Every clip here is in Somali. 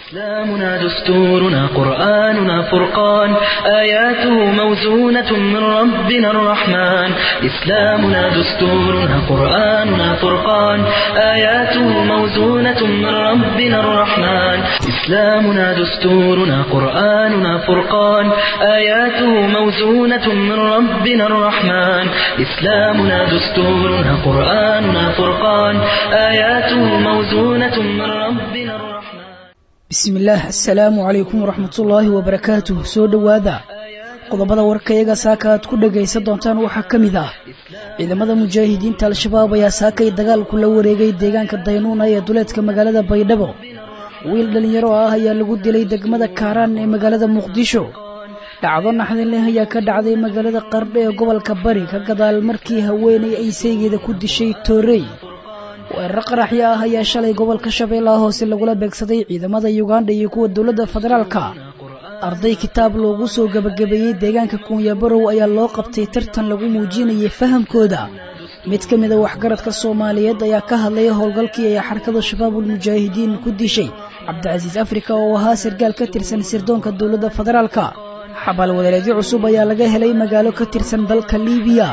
إسلامنا دستورنا قرآننا فرقان آياته موزونة من ربنا الرحمن إسلامنا دستورنا قرآننا فرقان آياته موزونة من ربنا الرحمن إسلامنا دستورنا قرآننا فرقان آياته موزونة من ربنا الرحمن إسلامنا دستورنا قرآننا فرقان آياته موزونة من ربنا الرحمن bismillaah assalaamu calaykum waraxmatullaahi wabarakaatuh soo dhowaada qodobada warkayaga saaka aad ku dhagaysan doontaan waxaa ka mid ah ciidamada mujaahidiinta al-shabaab ayaa saakay dagaalku la wareegay deegaanka daynuuna ee duleedka magaalada baydhabo wiil dhallinyaro ah ayaa lagu dilay degmada kaaraan ee magaalada muqdisho dhacdo naxdin leh ayaa ka dhacday magaalada qardho ee gobolka bari ka gadaal markii haweenay ay saygeeda ku dishay toorey weerar qaraxyo ah ayaa shalay gobolka shabeellaha hoose lagula beegsaday ciidamada yugandha iyo kuwa dowladda federaalka arday kitaab loogu soo gebagabeeyey deegaanka kuunyabarow ayaa loo qabtay tartan lagu muujinayay fahamkooda mid ka mida waxgaradka soomaaliyeed ayaa ka hadlaya howlgalkii ay xarakada shabaabul mujaahidiin ku dishay cabdicasiis afrika oo ahaa sargaal ka tirsan sirdoonka dowladda federaalka xabaal wadareedyo cusub ayaa laga helay magaalo ka tirsan dalka liibiya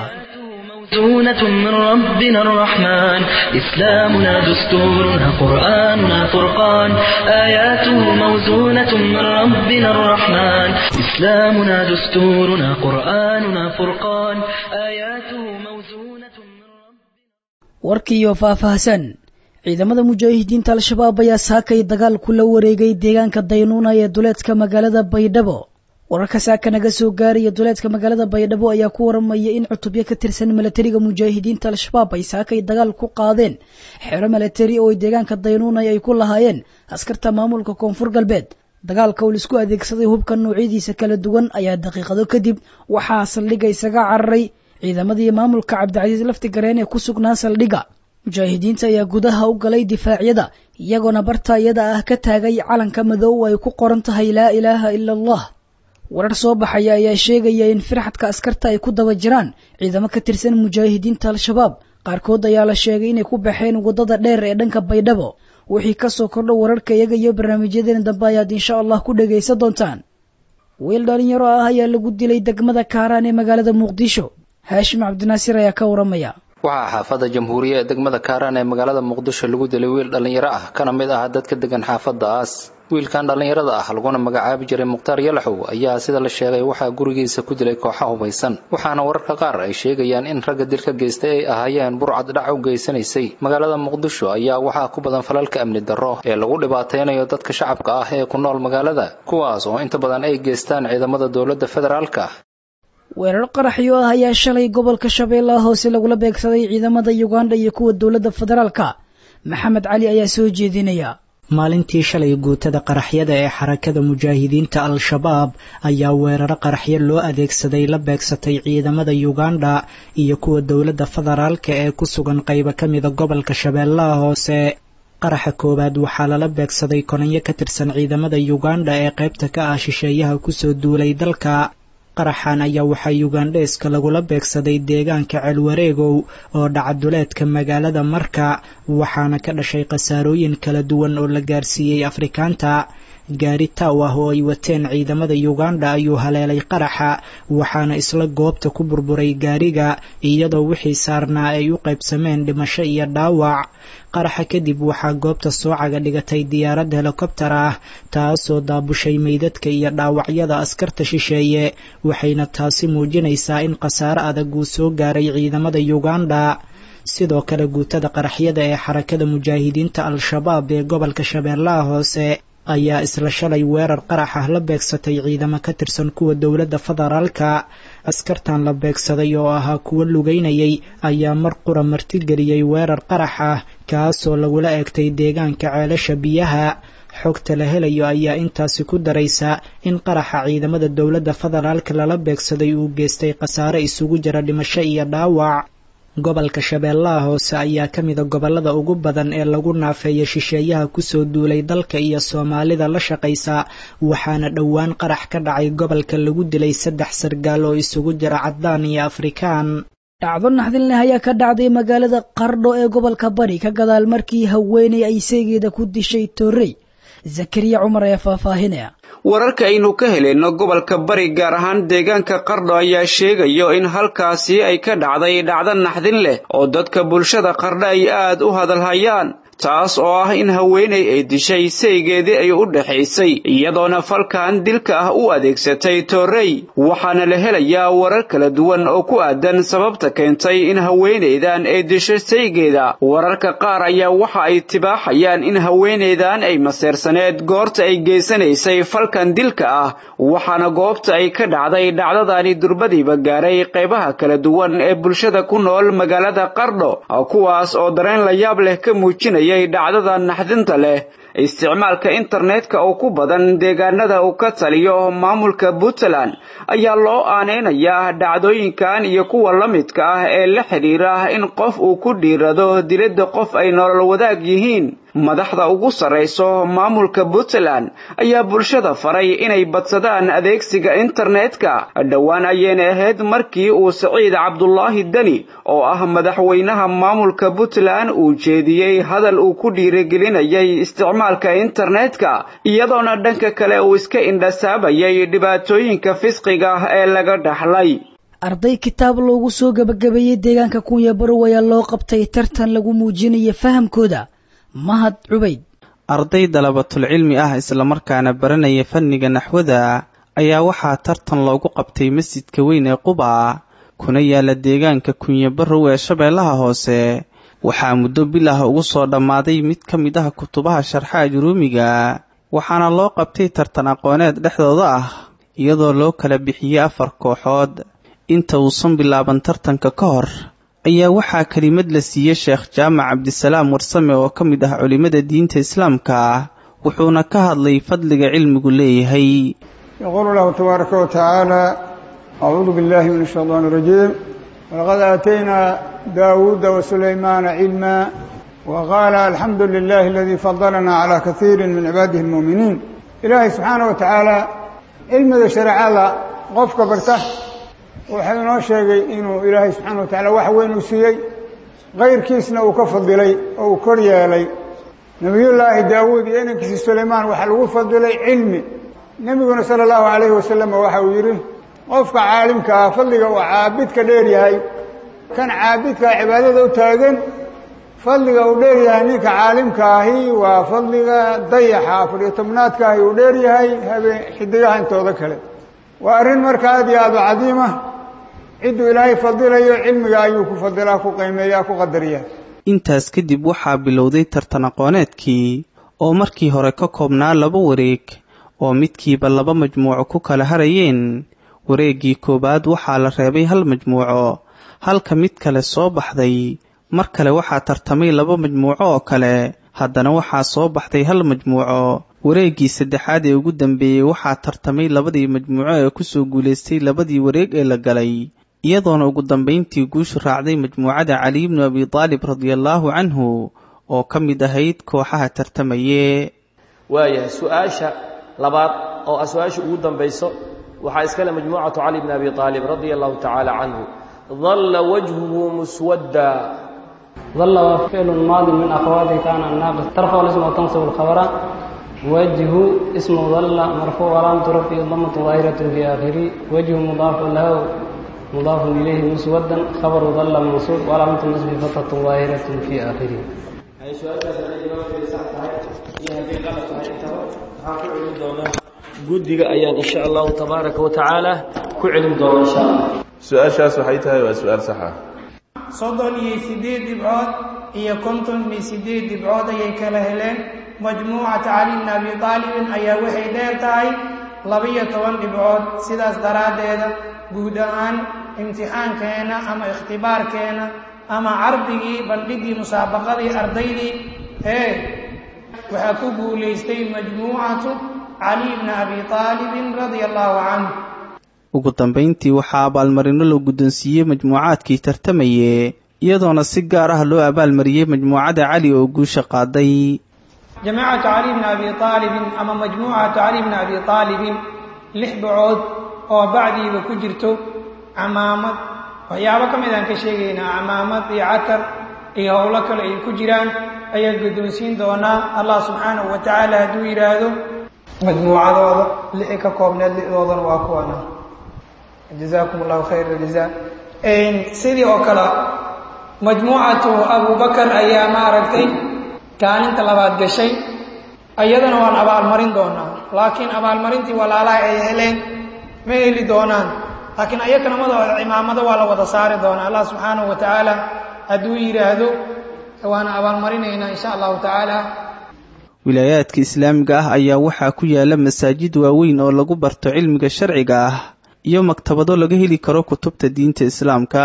موزونة من ربنا الرحمن إسلامنا دستورنا قرآننا فرقان آياته موزونة من ربنا الرحمن إسلامنا دستورنا قرآننا فرقان آياته موزونة من ربنا warkiiyo faahfaahsan ciidamada mujaahidiinta al-shabaab ayaa saakay dagaal kula wareegay deegaanka daynuuna ee duleedka magaalada baydhabo wararka saaka naga soo gaaraya duleedka magaalada baydhabo ayaa ku waramaya in cutubyo ka tirsan milatariga mujaahidiinta al-shabaab ay saakay dagaal ku qaadeen xero milatari oo deegaanka daynuunay ay ku lahaayeen askarta maamulka koonfur galbeed dagaalka uu laisku adeegsaday hubka noocyadiisa kala duwan ayaa daqiiqado kadib waxaa saldhigga isaga cararay ciidamadii maamulka cabdicasiis laftigareen ee ku sugnaa saldhigga mujaahidiinta ayaa gudaha u galay difaacyada iyagoona barta iyada ah ka taagay calanka madow ay ku qoran tahay laa ilaaha ila allah warar soo baxaya ayaa sheegaya in firxadka askarta ay ku daba jiraan ciidamo ka tirsan mujaahidiinta al-shabaab qaarkood ayaa la sheegay inay ku baxeen waddada dheer ee dhanka baydhabo wixii kasoo kordho wararka iyaga iyo barnaamijyadeena dambe ayaad insha allah ku dhagaysan doontaan wiil dhalinyaro ah ayaa lagu dilay degmada kaaraan ee magaalada muqdisho haashim cabdinaasir ayaa ka waramaya waxaa xaafadda jamhuuriya ee degmada kaaraan ee magaalada muqdisho lagu dilay wiil dhallinyaro ah kana mid ah dadka degan xaafaddaas wiilkan dhallinyarada ah laguna magacaabi jiray mukhtaar yalaxow ayaa sida la sheegay waxaa gurigiisa ku dilay kooxa hubaysan waxaana wararka qaar ay sheegayaan in ragga dilka geystay ay ahaayeen burcad dhac u geysanaysay magaalada muqdisho ayaa waxaa ku badan falalka amni darro ee lagu dhibaataynayo dadka shacabka ah ee ku nool magaalada kuwaas oo inta badan ay geystaan ciidamada dowladda federaalka weerar qaraxyo ah ayaa shalay gobolka shabeellaha hoose lagula beegsaday ciidamada yugandha iyo kuwa dowladda federaalka maxamed cali ayaa soo jeedinaya maalintii shalay guutada qaraxyada ee xarakada mujaahidiinta al-shabaab ayaa weeraro qaraxyo loo adeegsaday la beegsatay ciidamada yugandha iyo kuwa dowladda federaalka ee ku sugan qaybo ka mida gobolka shabeellaha hoose qaraxa koowaad waxaa lala beegsaday kononyo ka tirsan ciidamada yugandha ee qaybta ka ah shisheeyaha kusoo duulay dalka qaraxan ayaa waxaa yugandheeska lagula beegsaday deegaanka ceelwareegow oo dhacaduleedka magaalada marka waxaana ka dhashay khasaarooyin kala duwan oo la gaarsiiyey afrikaanta gaari taw ah oo ay wateen ciidamada yugandha ayuu haleelay qaraxa waxaana isla goobta ku burburay gaariga iyadoo wixii saarnaa ay u qaybsameen dhimasho iyo dhaawac qaraxa kadib waxaa goobta soocaga dhigatay diyaarad helikobtar ah taasoo daabushay meydadka iyo dhaawacyada askarta shisheeye waxayna taasi muujinaysaa in khasaare adag uu soo gaaray ciidamada yugandha sidoo kale guutada qaraxyada ee xarakada mujaahidiinta al-shabaab ee gobolka shabeellaha hoose ayaa isla shalay weerar qarax ah la beegsatay ciidamo ka tirsan kuwa dowladda federaalka askartan la beegsaday oo ahaa kuwo lugeynayay ayaa mar qura martigeliyey weerar qarax ah kaasoo lagula eegtay deegaanka ceelasha biyaha xogta la helayo ayaa intaasi ku daraysa in qaraxa ciidamada dowladda federaalka lala beegsaday uu geystay khasaare isugu jira dhimasho iyo dhaawac gobolka shabeellaha hoose ayaa ka mida gobollada ugu badan ee lagu naafeeya shisheeyaha kusoo duulay dalka iyo soomaalida la shaqaysa waxaana dhowaan qarax ka dhacay gobolka lagu dilay saddex sargaal oo isugu jira caddaan iyo afrikaan dhacdo naxdin leh ayaa ka dhacday magaalada qardho ee gobolka bari ka gadaal markii haweeney ay seegeeda ku dishay torrey zakariya cumar ayaa faahfaahinaya wararka aynu ka helayno gobolka bari gaar ahaan deegaanka qardho ayaa sheegayo in halkaasi ay ka dhacday dhacdo naxdin leh oo dadka bulshada qardho ay aad u hadalhayaan taas oo ah in haweenay ay dishay saygeedii ay u dhaxaysay iyadoona falkan dilka ah u adeegsatay toorrey waxaana la helayaa warar kala duwan oo ku aadan sababta keentay in haweenaydan ay disho saygeeda wararka qaar ayaa waxa ay tibaaxayaan in haweenaydan ay maseersaneed goorta ay geysanaysay falkan dilka ah waxaana goobta ay ka dhacday dhacdadani durbadiiba gaaray qaybaha kala duwan ee bulshada ku nool magaalada qardho kuwaas oo dareen la yaab leh ka muujinaya dhacdada naxdinta leh isticmaalka internetka oo ku badan deegaanada uu ka taliyo maamulka puntland ayaa loo aaneynayaa dhacdooyinkan iyo kuwa la midka ah ee la xidhiira in qof uu ku dhiirado dilada qof ay nolol wadaag yihiin madaxda ugu sarrayso maamulka puntland ayaa bulshada faray inay badsadaan adeegsiga internetka dhowaan ayayna ahayd markii uu saciid cabdulaahi deni oo ah madaxweynaha maamulka puntland uu jeediyey hadal uu ku dhiirigelinayay isticmaalka internetka iyadoona dhanka kale uu iska indhasaabayay dhibaatooyinka fisqiga ee laga dhaxlay arday kitaab loogu soo gebagabeeyey deegaanka kunya barow ayaa loo qabtay tartan lagu muujinayo fahamkooda mahad cubayd arday dalabatul cilmi ah islamarkaana baranaya fanniga naxwada ayaa waxaa tartan loogu qabtay masjidka weyn ee quba kuna yaala deegaanka kunya barow ee shabeellaha hoose waxaa muddo bilah ugu soo dhammaaday mid ka mid ah kutubaha sharxa juruumiga waxaana loo qabtay tartan aqooneed dhexdooda ah iyadoo loo kala bixiyey afar kooxood inta uusan bilaaban tartanka ka hor ayaa waxaa kelimad la siiyey sheekh jaamac cabdisalaam warsame oo ka mid ah culimmada diinta islaamka wuxuuna ka hadlay fadliga cilmigu leeyahay yaquulu lahu tabaaraka wa tacaala acuudu billahi min ashaydaani irajiim walaqad aataynaa daawuuda wa sulaymaana cilma wa qaala alxamdu lilahi aladii fadalanaa calaa kaiiri min cibaadihi almu'miniin ilaahay subxaana wa tacaala cilmiga shareecada qofka barta wuxuu inoo sheegay inuu ilaahay subxaana wa tacala wax weyn uu siiyey kayrkiisna uu ka fadilay oo uu kor yeelay nebiyullaahi daawuud iyo inankiisi sulaymaan waxaa lagu fadilay cilmi nebiguna sala allahu calayhi wasalam waxa uu yidhi qofka caalimka ah fadliga uu caabidka dheer yahay kan caabidkaa cibaadada u taagan fadliga uu dheer yahay ninka caalimka ahi waa fadliga dayaxa afariyo tobnaadka ahi uu dheer yahay habeen xidigaha intooda kale waa arrin marka aad iyo aad u cadiima cidduu ilaahay fadilayo cilmiga ayuu ku fadilaa ku qiimeeyaa ku qadariyaa intaas kadib waxaa bilowday tartan aqooneedkii oo markii hore ka koobnaa laba wareeg oo midkiiba laba majmuuco ku kala harayeen wareeggii koowaad waxaa la reebay hal majmuuco halka mid kale soo baxday mar kale waxaa tartamay laba majmuuco oo kale haddana waxaa soo baxday hal majmuuco wareeggii saddexaad ee ugu dambeeyey waxaa tartamay labadii majmuuco ee kusoo guulaystay labadii wareeg ee la galay iyadoona ugu dambayntii guushu raacday majmuucada cali ibnu abi taalib radiallaahu canhu oo ka mid ahayd kooxaha tartamaye waayahay su-aasha labaad oo ah su-aasha ugu dambayso waxaa iskale majmuucatu cali bni abi aalib radia allahu tacaala canhu dalla wajhuhu muswadda ظل فعل ماض من أخواته كان الناقص ترفع الاسم وتنصب الخبر وجه اسم ظل مرفوع علامة رفعه ضمة ظاهرة في آخره وجه مضاف له مضاف إليه مسودا خبر ظل منصوب وعلامة النصب فتحة ظاهرة في آخره guddiga ayaan insha allahu tabaaraka wa tacaala ku celin doona insha allah su-aashaas waxay tahay waa su-aal sax ah soddon iyo siddeed dhibcood iyo konton iyo siddeed dhibcood ayay kala heleen majmuucata cali bni abi taalibin ayaa waxay dheer tahay laba-iyo toban dhibcood sidaas daraaddeeda guud ahaan imtixaankeenna ama ikhtibaarkeenna ama cardigii bandhigii musaabaqadii ardaydii ee waxaa ku guulaystay majmuucatu cali bni abi taalibin radia allahu canhu ugu dambayntii waxaa abaalmarino la guddoonsiiyey majmuucaadkii tartamaye iyadoona si gaar ah loo abaalmariyey majmuucada cali oo guusha qaaday jamaacatu cali bni abi aalibin ama majmuucatu cali bni abi aalibin lix bacood oo bacdiiba ku jirto camaamad waxyaabo ka mid aan ka sheegaynaa camaamad iyo catar iyo howlo kale ay ku jiraan ayaa guddoonsiin doonaa allah subxaanahu wa tacaala hadduu yidhaahdo majmuucadooda lixi ka koobneed lixdoodana waa kuwana jazaakum allahu khayr aljaza sidii oo kale majmuucatu abubakar ayaa maaragtay kaalinta labaad gashay iyadana waan abaalmarin doonaa laakiin abaalmarintii walaalaha ay heleen ma heli doonaan laakiin ayakana madooda cimaamado waa la wada saari doonaa allah subxaanahu wa tacaala hadduu yidhaahdo waana abaalmarinaynaa insha allahu tacaala wilaayaadka islaamiga ah ayaa waxaa ku yaala masaajid waaweyn oo lagu barto cilmiga sharciga ah iyo maktabado laga heli karo kutubta diinta islaamka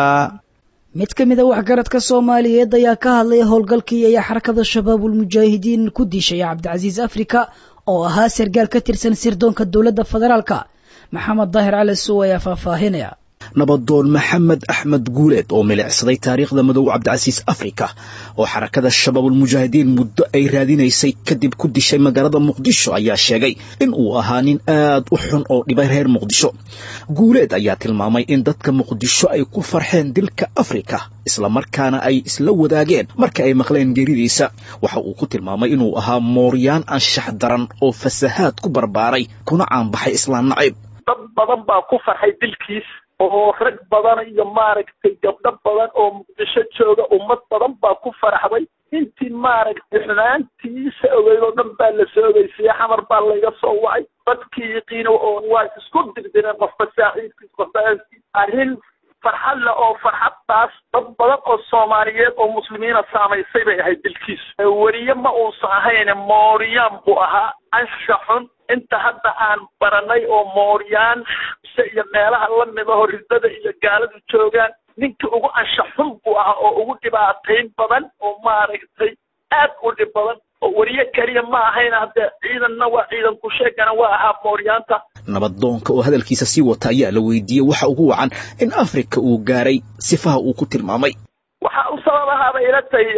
mid ka mid a waxgaradka soomaaliyeed ayaa ka hadlay howlgalkii ay xarakada shabaabulmujaahidiin ku dishay cabdicasiis afrika oo ahaa sargaal ka tirsan sirdoonka dowladda federaalka maxamed daahir cali suw ayaa faahfaahinaya nabadoon maxamed axmed guuleed oo milicsaday taariikhda madow cabdicasiis afrika oo xarakada shabaabulmujaahidiin muddo ay raadinaysay kadib ku dishay magaalada muqdisho ayaa sheegay in uu ahaa nin aad u xun oo dhibay reer muqdisho guuleed ayaa tilmaamay in dadka muqdisho ay ku farxeen dilka afrika islamarkaana ay isla wadaageen marka ay maqleen geeridiisa waxa uu ku tilmaamay inuu ahaa mooryaan anshax daran oo fasahaad ku barbaaray kuna caanbaxay islaan nacayb dad badan baa ku farxay dilkiis oo rag badan iyo maaragtay gabdho badan oo muqdisho jooga ummad badan baa ku faraxday intii maaragtay xumaantiisa ogeyd oo dhan baa la soo ogeysiye xamar baa layga soo wacay dadkii yaqiino oo waa isku dirdireen qofba saaxiibkiis qofba aaskiis arrin farxad leh oo farxaddaas dad badan oo soomaaliyeed oo muslimiina saamaysay bay ahayd dilkiisu weriye ma uusan ahayne mooriyaan buu ahaa ansha xun inta hadda aan baranay oo mooryaan iyo meelaha lamid aho ridada iyo gaaladu joogaan ninkii ugu ansha xun buu ahaa oo ugu dhibaatayn badan oo maaragtay aad u dhib badan oo weriye keliya ma ahayna haddee ciidanna waa ciidan kusheegana waa ahaa mooryaanta nabadoonka oo hadalkiisa sii wata ayaa la weydiiyey waxa ugu wacan in afrika uu gaaray sifaha uu ku tilmaamay waxaa u sabab ahaaba ila tay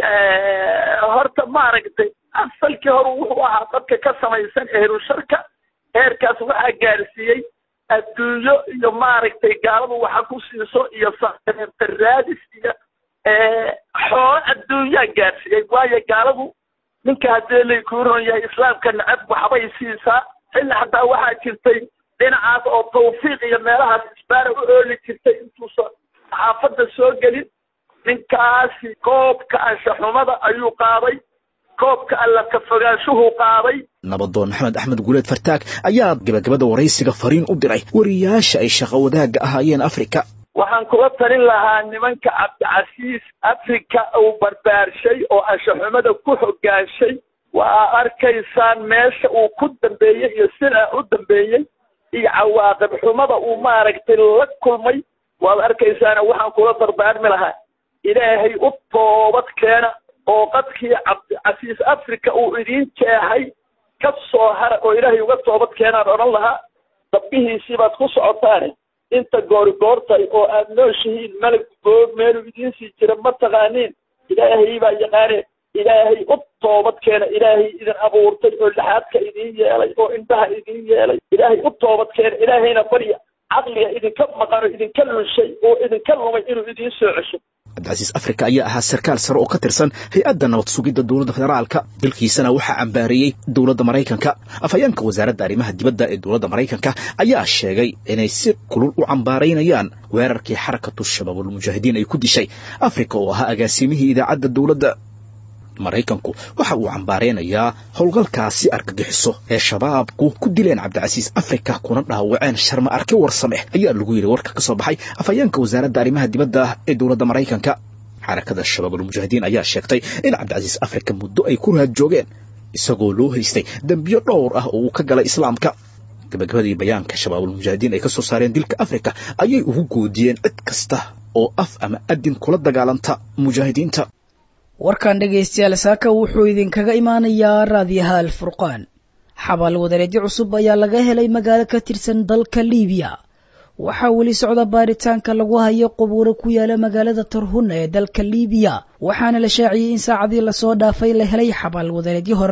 horta maaragtay asalkii hore wuxuu ahaa dadka ka samaysan eerusharka heerkaas waxaa gaarsiiyey adduunyo iyo maaragtay gaaladu waxa ku siiso iyo raadis iyo xoolo adduunyaa gaarsiiyey waayo gaaladu ninka haddii laykuu ron yahay islaamka nacab waxbay siisaa xilli xataa waxaa jirtay dhinacaas oo tawfiiq iyo meelahaas isbaara u ooli jirtay intuusan xaafadda soo gelin ninkaasi koobka anshaxumada ayuu qaaday koobka alla ka fogaanshuhu qaaday nabadoon maxamed axmed guuleed fartaag ayaa gabagabada waraysiga fariin u diray wariyaasha ay shaqo wadaagga ahaayeen afrika waxaan kula talin lahaa nimanka cabdicasiis afrika uu barbaarshay oo anshaxumada ku hogaanshay waa arkaysaan meesha uu ku dambeeyey iyo sida u dambeeyey iyo cawaaqib xumada uu maaragtay la kulmay waad arkaysaana waxaan kula dardaarmi lahaa ilaahay u toobad keena oo qadkii cabdicasiis africa uu idiin jeexay ka soo hara oo ilaahay uga toobad keenaan odhan lahaa dabbihiisii baad ku socotaane inta goori goortay oo aad nooshihiin malag goor meelu idiin sii jira ma taqaaniin ilaahay baa yaqaaneen ilaahay u toobad keena ilaahay idin abuurtay oo laxaadka idiin yeelay oo indhaha idiin yeelay ilaahay u toobad keena ilaahayna barya caqliga idinka maqano idinka lunshay oo idinka lumay inuu idiin soo cesho cabdicasiis afrika ayaa ahaa sarkaal sare oo ka tirsan hay-adda nabad sugidda dowladda federaalka dilkiisana waxaa cambaareeyey dowladda maraykanka afhayeenka wasaaradda arrimaha dibadda ee dowladda maraykanka ayaa sheegay inay si kulul u cambaaraynayaan weerarkii xarakatu shabaabulmujaahidiin ay ku dishay afrika oo ahaa agaasimihii idaacadda dowladda maraykanku waxa uu cambaaraynayaa howlgalkaasi argagixiso ee shabaabku ku dileen cabdicasiis afrika kuna dhaawaceen sharma arki warsame ayaa lagu yidhi warka ka soo baxay afhayeenka wasaaradda arrimaha dibadda ee dowladda maraykanka xarakada shabaabulmujaahidiin ayaa sheegtay in cabdicasiis afrika muddo ay ku raad joogeen isagoo loo haystay dembiyo dhowr ah oo uu ka galay islaamka gabagabadii bayaanka shabaabulmujaahidiin ay ka soo saareen dilka afrika ayay ugu goodiyeen cid kasta oo af ama adin kula dagaalanta mujaahidiinta warkan dhegaystayaal saaka wuxuu idinkaga imaanayaa raadiyaha alfurqaan xabaal wadareedyo cusub ayaa laga helay magaalo ka tirsan dalka liibiya waxaa weli socda baaritaanka lagu hayo qubuuro ku yaala magaalada tarhuna ee dalka liibiya waxaana la shaaciyey in saacadii lasoo dhaafay la helay xabaal wadareedyo hor leh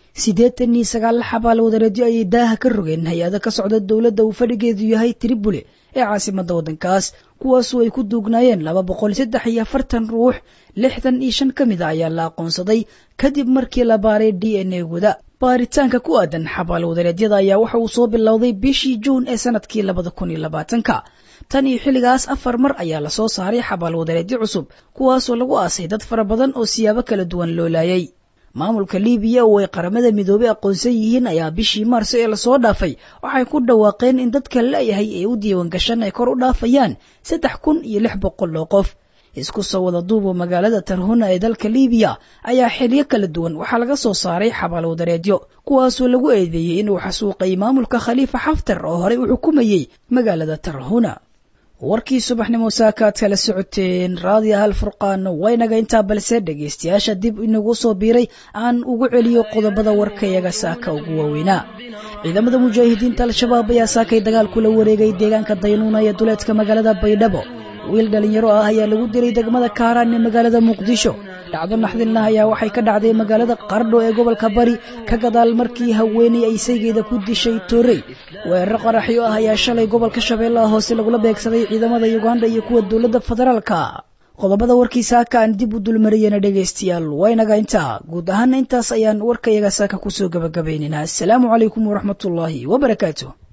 siddeetan iyo sagaal xabaal wadareedyo ayay daaha ka rogeen hay-ada ka socda dowladda uu fadhigeedu yahay tribule ee caasimadda waddankaas kuwaasoo ay ku duugnaayeen laba boqol saddex iyo afartan ruux lixdan iyo shan ka mid a ayaa la aqoonsaday kadib markii la baaray d n a guda baaritaanka ku aadan xabaal wadareedyada ayaa waxa uu soo bilowday bishii juun ee sanadkii labada kun iyo labaatanka tan iyo xilligaas afar mar ayaa lasoo saaray xabaal wadareedyo cusub kuwaasoo lagu aasay dad fara badan oo siyaabo kala duwan loo laayay maamulka libiya oo ay qaramada midoobey aqoonsan yihiin ayaa bishii maarso ee lasoo dhaafay waxay ku dhawaaqeen in dadka la-yahay ee u diiwan gashan ay kor u dhaafayaan saddex kun iyo lix boqol oo qof isku soo wada duubo magaalada tarhuna ee dalka libiya ayaa xilyo kala duwan waxaa laga soo saaray xabaal wadareedyo kuwaasoo lagu eedeeyey inuu xasuuqay maamulka khaliifa xaftar oo horey u xukumayey magaalada tarhuna warkii subaxnimo saakaad kala socoteen raadiya hal furqaan waynaga intaa balse dhegaystayaasha dib inagu soo biiray aan ugu celiyo qodobada warkayaga saaka ugu waaweynaa ciidamada mujaahidiinta al-shabaab ayaa saakay dagaal kula wareegay deegaanka daynuuna ee duleedka magaalada baydhabo wiil dhalinyaro ah ayaa lagu dilay degmada kaaraan ee magaalada muqdisho dhacdo naxdinlah ayaa waxay ka dhacday magaalada qardho ee gobolka bari ka gadaal markii haweeney ay saygeeda ku dishay toorey weeraro qaraxyo ah ayaa shalay gobolka shabeellaha hoose lagula beegsaday ciidamada yuganda iyo kuwa dowladda federaalka qodobada warkii saaka aan dib u dulmariyana dhegaystayaal waynaga intaa guud ahaana intaas ayaan warkayaga saaka kusoo gabagabaynaynaa assalaamu calaykum waraxmatullaahi wabarakaatu